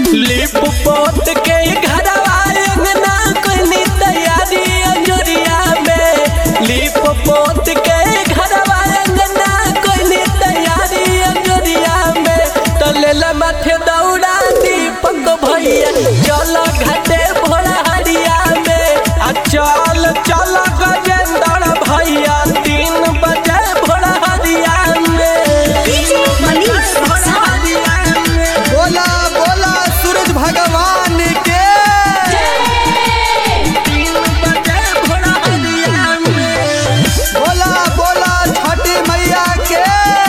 लिप पोत के घरवा अंगना कोनी तैयारी अंजोरिया में लिप पोत के घरवा अंगना कोनी तैयारी अंजोरिया में तलेला माथे दौड़ा दीपक भैया चल घाटे भोला हरिया में आ चल चल गजेंद्र भैया तीन बजे भोला हरिया में डीजे मनीष भोला हरिया में बोला बोला सूरज भगवान के तीन बजे भोला हरिया में बोला बोला छठी मैया के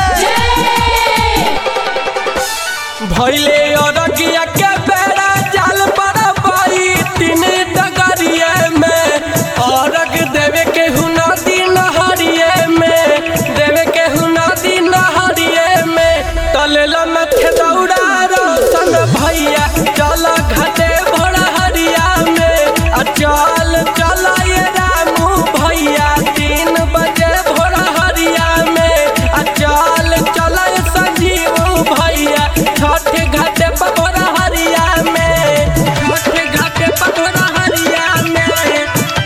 भैले अरगिया के बेड़ा जाल पर पाई तीन डगरिए में अरग देवे के हुना दिन हरिये में देवे के हुना दिन हरिये में तलेला मथे दौड़ा रोशन भैया चल घाटे भोला हरिया में आ चल चल ये रामू भैया तीन बजे भोला हरिया में आ चल चल ये संजीव भैया छठ घाटे पर भोला हरिया में छठ घाटे पर भोला हरिया में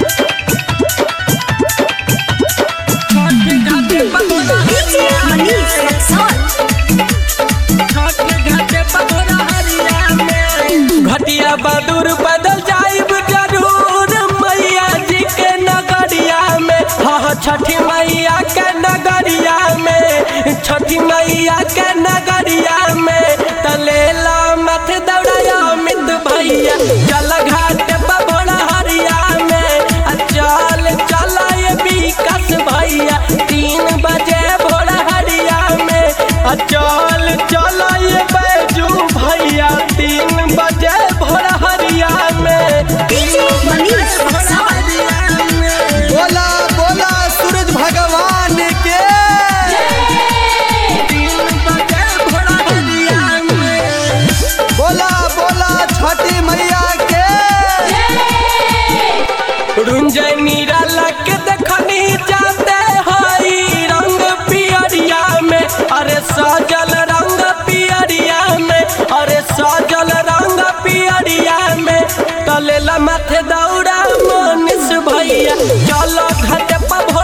छठ घाटे पर भोला डीजे हरिया मनीष में रक्सौल घटिया बदूर बदल जाइब जरूर मैया जी के नगरिया में हाँ छठी मैया के नगरिया में छठी मैया के नगरिया में तलेला मत दौड़ाया मित भैया चल घाट पर भोला हरिया में आ चल चल ये विकास भैया तीन बजे भोला हरिया में आ चल चल ये बैजू भैया तीन बजे भोला हरिया में डीजे मनीष रक्सौल हरिया में बोला बोला सूरज भगवान के तीन बजे भोला हरिया में बोला बोला छठी मैया के रुंजय नीरा लग देखनी जाते हई रंग पियरिया में अरे सजल रंग पियरिया में अरे सजल रंग पियरिया में तलेला माथे दौड़ा मनीष भैया चलो घाट पर